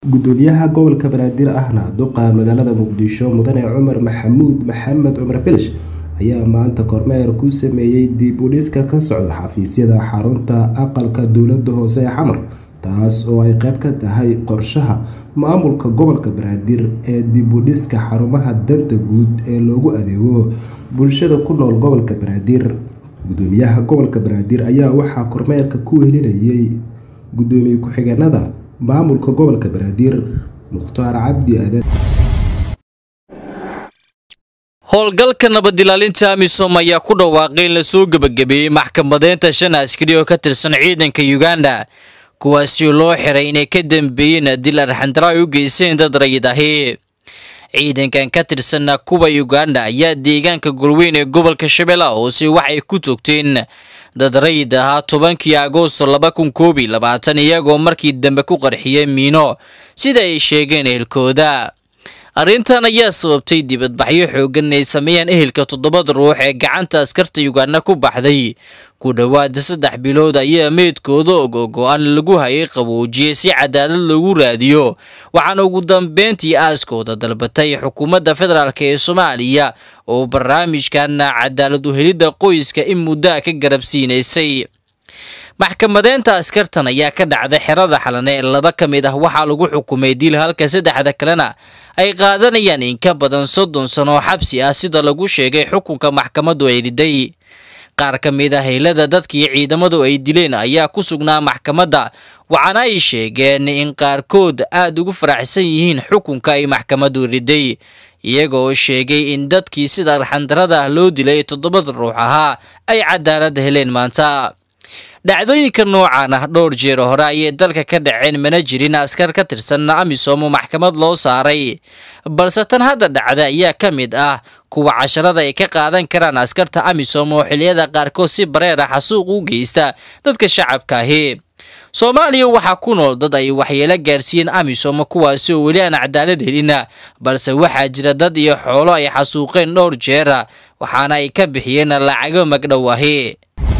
gudoomiyaha gobolka banaadir ahna duqa magaalada muqdisho mudane cumar maxamuud maxamed cumar filish ayaa maanta kormeer ku sameeyey dib u dhiska ka socda xafiisyada xarunta aqalka dowlada hoose ee xamar taas oo ay qeyb ka tahay qorshaha maamulka gobolka banaadir ee dib u dhiska xarumaha danta guud ee loogu adeego bulshada ku nool gobolka banaadir gudoomiyaha gobolka banaadir ayaa waxaa kormeerka ku welinayay gudoomiye ku-xigeenada maamulka gobolka banaadir mukhtaar cabdi aadan howlgalka nabadilaalinta amisom ayaa ku dhawaaqay in lasoo gebagabeeyey maxkamadeynta shan askari oo ka tirsan ciidanka uganda kuwaasi loo xiray inay ka dambeeyeen dil arxandara ay u geysteen dad rayid ahi ciidankan ka tirsanna kuwa uganda ayaa deegaanka golweyn ee gobolka shabeellaha hoose waxay ku toogteen dad rayid ahaa tobankii agoosto laba kun koob iyo labaatan iyagoo markii dambe ku qarxiyay miino sida ay sheegeen ehelkooda arrintan ayaa sababtay dibadbaxyo xoogan ay sameeyeen ehelka toddobada ruux ee gacanta askarta uganda ku baxday ku dhowaada saddex bilood ayaa meydkooda ogogo-aan lagu hayay qaboojiyey si cadaalad lagu raadiyo waxaana ugu dambeyntii aaskooda dalbatay xukuumadda federaalk ee soomaaliya oo barnaamijkan cadaalad uhelidda qoyska in muddaa ka garabsiinaysay maxkamadeynta askartan ayaa ka dhacday xerada xalane ee laba ka mid ah waxaa lagu xukumay dil halka saddexda kalena ay qaadanayaan in ka badan soddon sano oo xabsi ah sida lagu sheegay xukunka maxkamaddu ay riday qaar ka mid ah heylada dadkii ciidamadu ay dileen ayaa ku sugnaa maxkamadda waxaana ay sheegeen in qaarkood aada ugu faraxsan yihiin xukunka ay maxkamaddu riday iyaga oo sheegay in dadkii sida arxandarada ah loo dilay toddobada ruux ahaa ay cadaalad heleen maanta dhacdooyinka noocan ah dhowr jeer hore ayay dalka ka dhaceen mana jirin askar ka tirsan amisom oo maxkamad loo saaray balse tan hadda dhacda ayaa ka mid ah kuwa casharada ay ka qaadan karaan askarta amisom oo xiliyada qaarkood si bareer ah xasuuq u geysta dadka shacabka ahi soomaaliya waxaa ku nool dad ay waxyeelo gaarsiiyeen amisom kuwaasi oo weli aan cadaalad helina balse waxaa jira dad iyo xoolo ay xasuuqeen dhowr jeera waxaana ay ka bixiyeen lacago magdhow ahi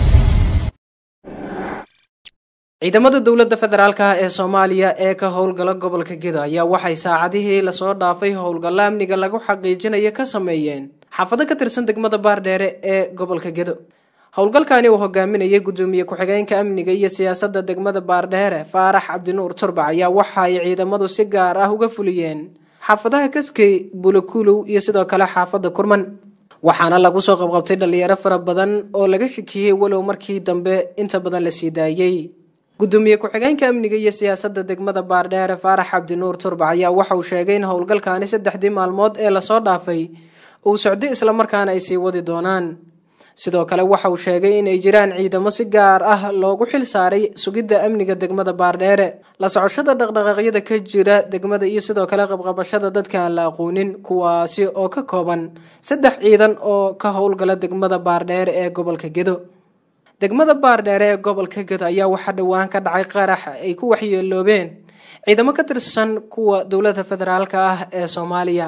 ciidamada dowladda federaalk ah ee soomaaliya ee ka howlgala gobolka gedo ayaa waxay saacadihii lasoo dhaafay howlgalla amniga lagu xaqiijinayo ka sameeyeen xaafado ka tirsan degmada baardheere ee gobolka gedo howlgalkani uu hogaaminayay gudoomiye ku-xigeenka amniga iyo siyaasadda degmada baardheere faarax cabdinuur turbac ayaa waxa ay ciidamadu si gaar ah uga fuliyeen xaafadaha kaskey bulakulow iyo sidoo kale xaafadda kurman waxaana lagu soo qabqabtay dhalinyaro fara badan oo laga shakiyey walow markii dambe inta badan la sii daayey gudoomiye ku-xigeenka amniga iyo siyaasadda degmada baardheere faarax cabdinuur turbac ayaa waxa uu sheegay in howlgalkaani saddexdii maalmood ee lasoo dhaafay uu socday islamarkaana ay sii wadi doonaan sidoo kale waxa uu sheegay inay jiraan ciidamo si gaar ah loogu xil saaray sugidda amniga degmada baardheere la socoshada dhaqdhaqaaqyada ka jira degmada iyo sidoo kale qabqabashada dadka aan la aqoonin kuwaasi oo ka kooban saddex ciidan oo ka howlgala degmada baardheere ee gobolka gedo degmada baardheere ee gobolka gedo ayaa waxaa dhowaan ka dhacay qarax ay ku waxyeeloobeen ciidamo ka tirsan kuwa dowladda federaalk ah ee soomaaliya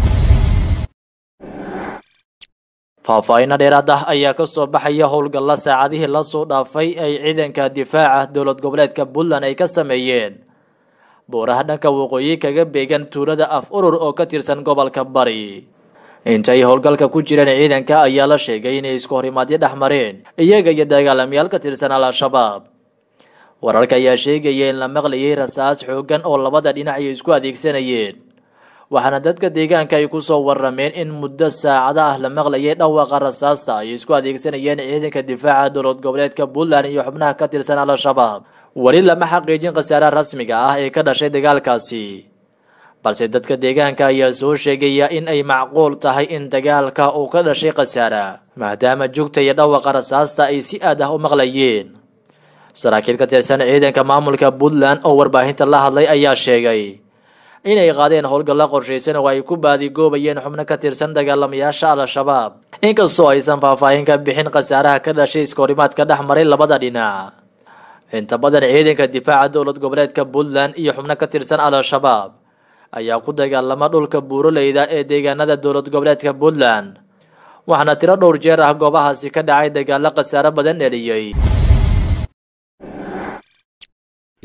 faahfaahinna dheeraad ah ayaa ka soo baxaya howlgalla saacadihii lasoo dhaafay ay ciidanka difaaca dowlad goboleedka puntland ay ka sameeyeen buuraha dhanka waqooyi kaga beegan tuulada af urur oo ka tirsan gobolka bari intay howlgalka ku jireen ciidanka ayaa la sheegay inay isku horimaadyo dhex mareen iyaga iyo dagaalamayaal ka tirsan al-shabaab wararka ayaa sheegaya in la maqlayay rasaas xoogan oo labada dhinac ay isku adeegsanayeen waxaana dadka deegaanka ay kusoo warameen in muddo saacada ah la maqlayay dhawaaqa rasaasta ay isku adeegsanayeen ciidanka difaaca dowlad goboleedka puntland iyo xubnaha ka tirsan al-shabaab weli lama xaqiijin khasaaraha rasmiga ah ee ka dhashay dagaalkaasi balse dadka deegaanka ayaa soo sheegaya in ay macquul tahay in dagaalka uu ka dhashay khasaara maadaama jugta iyo dhawaqa rasaasta ay si aad ah u maqlayeen saraakiil ka tirsan ciidanka maamulka puntland oo warbaahinta la hadlay ayaa sheegay inay qaadeen howlgalla qorshaysan oo ay ku baadigoobayeen xubno ka tirsan dagaalamayaasha al-shabaab inkastoo aysan faahfaahin ka bixin khasaaraha ka dhashay iskahorimaadka dhex maray labada dhinac inta badan ciidanka difaaca dowlad goboleedka puntland iyo xubno ka tirsan al-shabaab ayaa ku dagaalama dhulka buuroleyda ee deegaanada dowlad goboleedka puntland waxaana tiro dhowr jeer ah goobahaasi ka dhacay dagaalo khasaaro badan dheliyey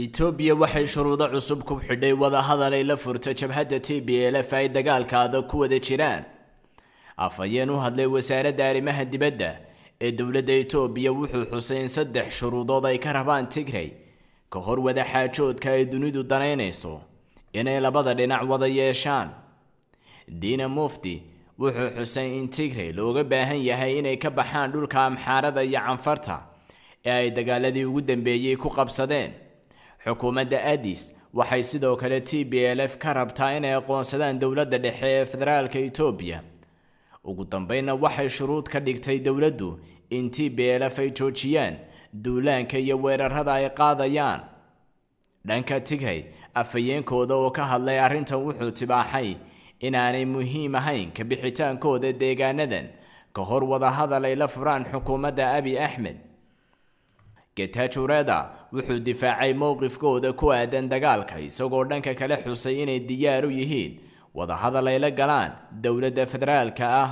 etoobiya waxay shuruudo cusub ku xidhay wadahadal ay la furto jabhadda t b lf ay dagaalka adag ku wada jiraan afhayeen u hadlay wasaaradda arrimaha dibadda ee dowladda etoobiya wuxuu xusay in saddex shuruudood ay ka rabaan tigray ka hor wada xaajoodka ay dunidu danaynayso inay labada dhinac wada yeeshaan diina mufti wuxuu xusay in tigray looga baahan yahay inay ka baxaan dhulka amxaarada iyo canfarta ee ay dagaaladii ugu dambeeyey ku qabsadeen xukuumadda addis waxay sidoo kale t b l f ka rabtaa inay aqoonsadaan dowladda dhexe ee federaalka etoobiya ugu dambeynna waxay shuruud ka dhigtay dowladdu in t b l f ay joojiyaan duulaanka iyo weerarada ay qaadayaan dhanka tigray afhayeenkooda oo ka hadlay arrintan wuxuu tibaaxay inaanay muhiim ahayn ka bixitaankooda deegaanadan ka hor wadahadal ay la furaan xukuumadda abi axmed getajureeda wuxuu difaacay mowqifkooda ku aadan dagaalka isagoo dhanka kale xusay inay diyaar u yihiin wadahadal ay la galaan dowladda federaalka ah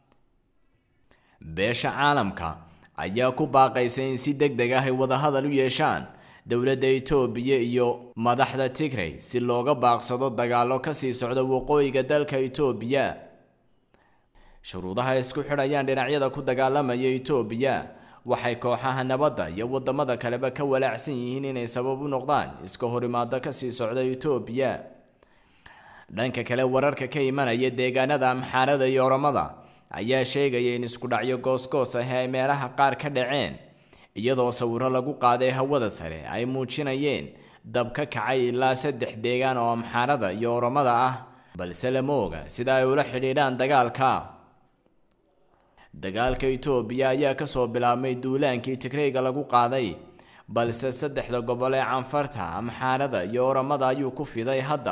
beesha caalamka ayaa ku baaqaysa in si deg deg ah ay wadahadal u yeeshaan dowladda etoobiya iyo madaxda tigray si looga baaqsado dagaallo kasii socda waqooyiga dalka etoobiya shuruudaha isku xidhayaan dhinacyada ku dagaalamaya etoobiya waxay kooxaha nabadda iyo wadamada kaleba ka walaacsan yihiin inay sabab u noqdaan iska horimaado kasii socda etoobiya dhanka kale wararka ka imanaya deegaanada amxaarada iyo oramada ayaa sheegaya in isku dhacyo goosgoos ah ay meelaha qaar ka dhaceen iyadoo sawiro lagu qaaday hawada sare ay muujinayeen dab ka kacay ilaa saddex deegaan oo amxaarada iyo oramada ah balse lama oga sida ay ula xidhiidhaan dagaalka dagaalka etoobiya ayaa kasoo bilaabmay duulaankii tigrayga lagu qaaday balse saddexda gobol ee canfarta amxaarada iyo oramada ayuu ku fiday hadda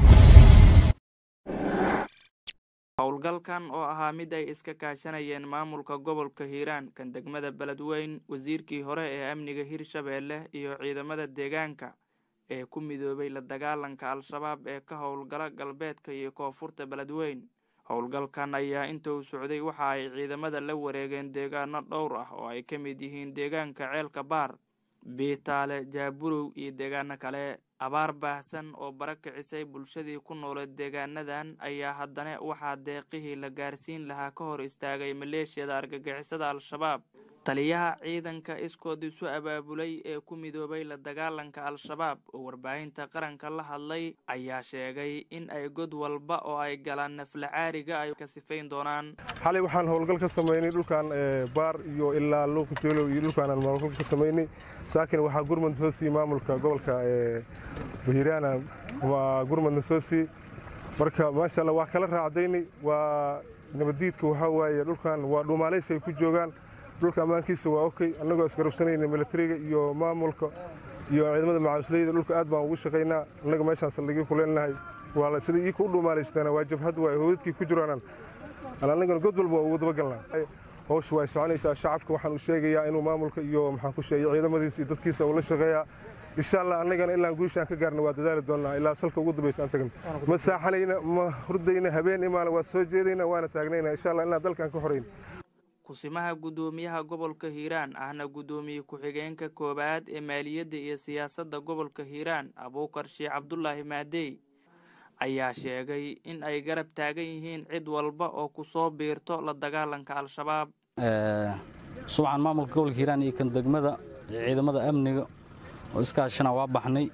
howlgalkan oo ahaa mid ay iska kaashanayeen maamulka gobolka hiiraan kan degmada beledweyn wasiirkii hore ee amniga hirshabeelle iyo ciidamada deegaanka ee ku midoobay la dagaalanka al-shabaab ee ka howlgala galbeedka iyo koonfurta beledweyn howlgalkan ayaa inta uu socday waxa ay ciidamada la wareegeen deegaano dhowr ah oo ay ka mid yihiin deegaanka ceelka baar biitaale jaaburow iyo deegaano kale abaar baahsan oo bara kicisay bulshadii ku nooleed deegaanadan ayaa haddana waxaa deeqihii la gaarsiin lahaa ka hor istaagay maleeshiyada argagixisada al-shabaab taliyaha ciidanka iskood isu abaabulay ee ku midoobay la dagaalanka al-shabaab oo warbaahinta qaranka la hadlay ayaa sheegay in ay god walba oo ay galaan nafla caariga ay ka sifayn doonaan xalay waxaan howlgal ka samaynay dhulkan baar iyo ilaa luuqjeelow iyo dhulkaanaan howlgal ka samaynay saakin waxaa gurmud soo siiyey maamulka gobolka bahiraana waa gurmudna soo siiyey marka maasha allah waa kala raacdaynay waa nabaddiidka waxaa waaye dhulkan waa dhuumaalaysi ay ku joogaan dhulka ammaankiisa waa okey annagoo isgarabsanayna militariga iyo maamulka iyo ciidamada macawisleyda dhulka aad baan ugu shaqaynaa annaga meeshaan saldhigii ku leenahay waa sida iika u dhuumaalaystaana waa jabhad waay howdadkii ku jiraanan annagana god walba waa ugu dabagalnaa howsha way soconaysaa shacabka waxaan u sheegayaa inuu maamulka iyo maxaan ku sheegay ciidamadiisa iyo dadkiisa uu la shaqeeyaa insha allah annagana ilaa guushaan ka gaarna waa dadaali doonnaa ilaa salka ugu dambaysa aan tagna ma saaxanayna ma hurdayna habeen imaana waa soo jeedayna waana taagnayna insha allah ilaa dalkaan ka horayn kusimaha guddoomiyaha gobolka hiiraan ahna guddoomiye ku-xigeenka koowaad ee maaliyadda iyo siyaasadda gobolka hiiraan abuukar sheekh cabdulaahi maadey ayaa sheegay in ay garab taagan yihiin cid walba oo ku soo biirto la dagaalanka al-shabaab subcan maamulka gobolka hiiraan iyo kan degmada ciidamada amniga oo iskaashana waa baxnay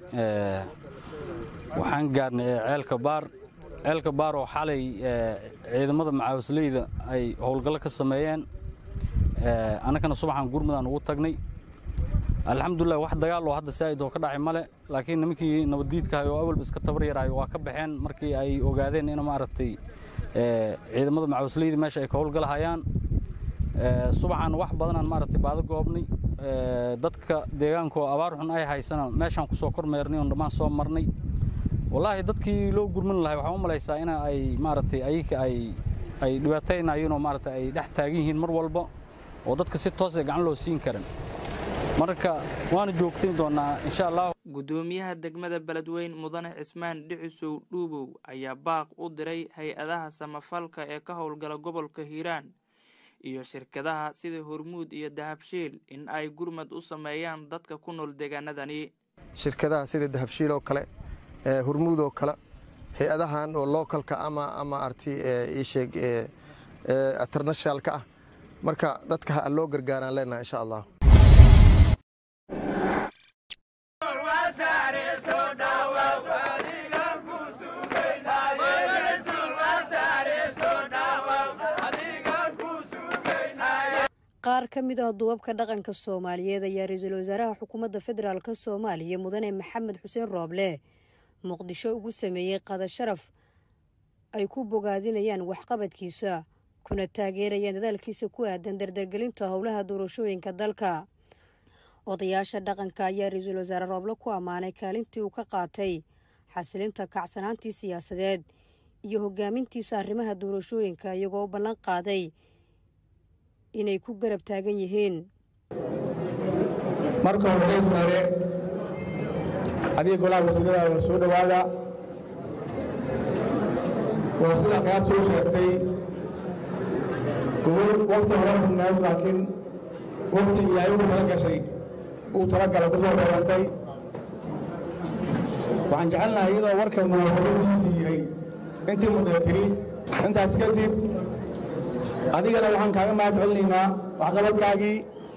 waxaan gaarnay ceelka baar ceelka baar oo xalay ciidamada macaawisleyda ay howlgallo ka sameeyeen annagana subaxan gurmudaan ugu tagnay alxamdulilah wax dagaal oo hadda saa'id oo ka dhacay male laakiin nimankii nabaddiidkahay oo awalba iska tabar yaraayo waa ka baxeen markii ay ogaadeen in maaragtay ciidamada macaawisleyda meesha ay ka howlgalahayaan subaxan wax badanaan maaragtay baado goobnay dadka deegaanka oo abaar xun ay haysana meeshaan ku soo kormeernay oon dhammaan soo marnay wallaahi dadkii loo gurman lahay waxaan u malaysaa in ay maaragtay ayika ay ay dhibaataynayeen oo maaragtay ay dhex taagan yihiin mar walba oo dadka si toosee gacan loo siin karan marka waana joogtayn doonnaa insha allah guddoomiyaha degmada beledweyn mudane cismaan dhicisow dhuubow ayaa baaq u diray hay-adaha samafalka ee ka howlgala gobolka hiiraan iyo shirkadaha sida hormuud iyo dahabshiil in ay gurmad u sameeyaan dadka ku nool deegaanadani shirkadaha sida dahabshiil oo kale hurmuud oo kale hay-adahan oo localka ama ama arti iisheeg internationalka ah marka dadka ha loo gargaaraan leenahay insha allah qaar ka mid ah duubabka dhaqanka soomaaliyeed ayaa ra-iisul wasaaraha xukuumadda federaalk soomaaliya mudane maxamed xuseen rooble muqdisho ugu sameeyey qada sharaf ay ku bogaadinayaan waxqabadkiisa kuna taageerayaan dadaalkiisa ku aadan dardargelinta howlaha doorashooyinka dalka odayaasha dhaqanka ayaa ra-iisul wasaare rooble ku ammaanay kaalintii uu ka qaatay xasilinta kacsanaantii siyaasadeed iyo hogaamintiisa arrimaha doorashooyinka iyagoo u ballan qaaday inay ku garab taagan yihiin marka hore hore adiga golaha wasiirada waa soo dhowaada waa sida khiyaartu u sheegtay gobol wakti hore rugnayd laakiin wakti ilaahay uu tala gashay uu talagala ku soo reebantay waxaan jecelnahay iyadoo warka munaasabadiisii yahay intii mudee tiri intaas kadib adigana waxaan kaaga mahad celinaynaa waxqabadkaagii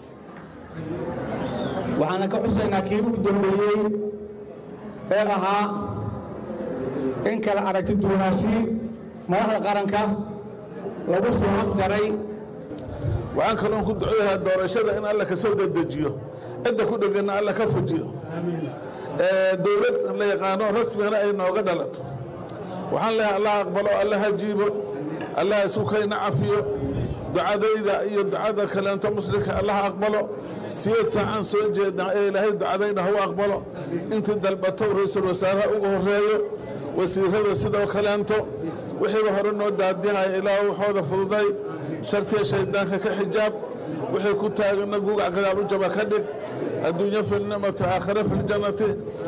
waxaana ka xusaynaa kii ugu dambeeyey ee ahaa in kala aragti duwanaashii madaxda qaranka lagu soo afjaray waxaan kaloon ku duceeyahaa doorashada in alla ka soo dedejiyo cidda ku dheganna alla ka fujiyo dowlad la yaqaano rasmigana ay nooga dhalato waxaan leeyahay allah aqbalo alla hajiibo allah isu kayna cafiyo ducadayda iyo ducada kaleento muslimka allah aqbalo siyeed saacaan soo jeednaa ee ilaahay ducadayna hau aqbalo intii dalbato ra-iisul wasaaraha uga horeeyo wasiirada sidoo kaleento wixiiba hore noo daadinaya ilaa waxooda fududay shartiya shayddaanka ka xijaab wixii ku taagana gugac gadaal u jaba ka dhig adduunyo filnicmati aakhire filjannati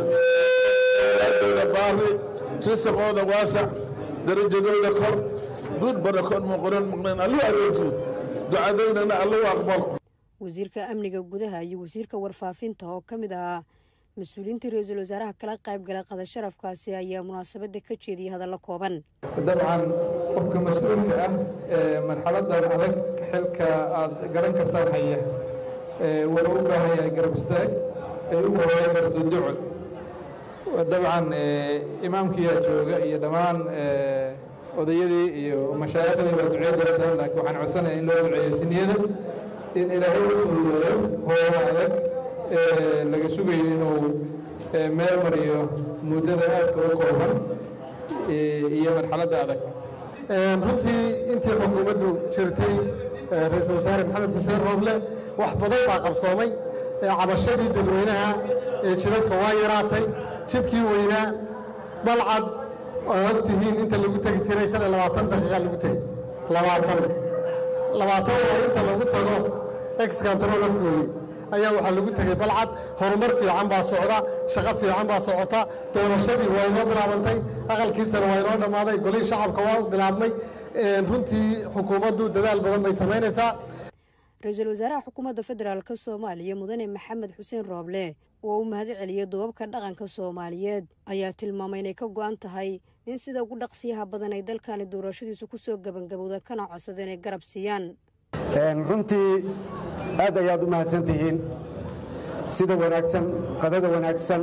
dowla baari risaqooda waasac darajadooda kor duud barakood muqoran muqnayn alluu adeejiyo ducadaynana alluu aqbalo wasiirka amniga gudaha iyo wasiirka warfaafinta oo ka mid ahaa mas-uuliyiintii ra-iisul wasaaraha kala qaybgalay qada sharafkaasi ayaa munaasabadda ka jeediyey hadallo kooban dabcan qofka mas-uulka ah ee marxaladan adag xilka aad garan kartaan haya wuuna u baahan yahay garab istaag ay u horeeyan karto duco dabcan imaamkiyaa jooga iyo dhammaan odayadii iyo mashaaikhdii waa ducey doontaan laakiin waxaan codsanaya in loo duceeyo siniyada in ilaahay u fududeeyo hoola adag laga sugayo inuu meel mariyo muddada aadka u kooban iyo marxaladda adag runtii intii xukuumaddu jirtay ra-iisul wasaare maxamed xuseen rooble wax badan baa qabsoomay cabashadii dadweynaha ee jidadka waa yaraatay jidkii weynaa balcad oo og tihiin inta lagu tegi jiray shan iyo labaatan daqiiqa lagu tegey labaatan labaatan oo inta lagu tago exkantarol afgooye ayaa waxaa lagu tegey balcad horumar fiican baa socda shaqo fiican baa socota doorashadii waa inoo bilaabantay aqalkiisana waa inoo dhammaaday golihii shacabka waa bilaabmay runtii xukuumaddu dadaal badan bay samaynaysaa ra-iisul wasaaraha xukuumadda federaalk soomaaliya mudane maxamed xuseen rooble oo u mahad celiyey duubabka dhaqanka soomaaliyeed ayaa tilmaamay inay ka go-an tahay in sida ugu dhaqsiyaha badan ay dalkani doorashadiisu ku soo gebangabowda kana codsada inay garab siiyaan runtii aad ayaad u mahadsan tihiin sida wanaagsan qadada wanaagsan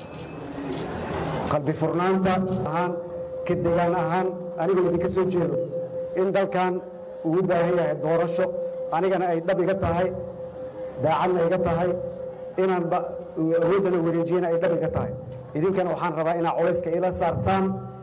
qalbi furnaanta ahaan ka degaan ahaan anigoo idinka soo jeedo in dalkan uu u baahan yahay doorasho anigana ay dhab iga tahay daacadna iga tahay inaan awooddana wareejiyana ay dhab iga tahay idinkana waxaan rabaa inaad colayska ila saartaan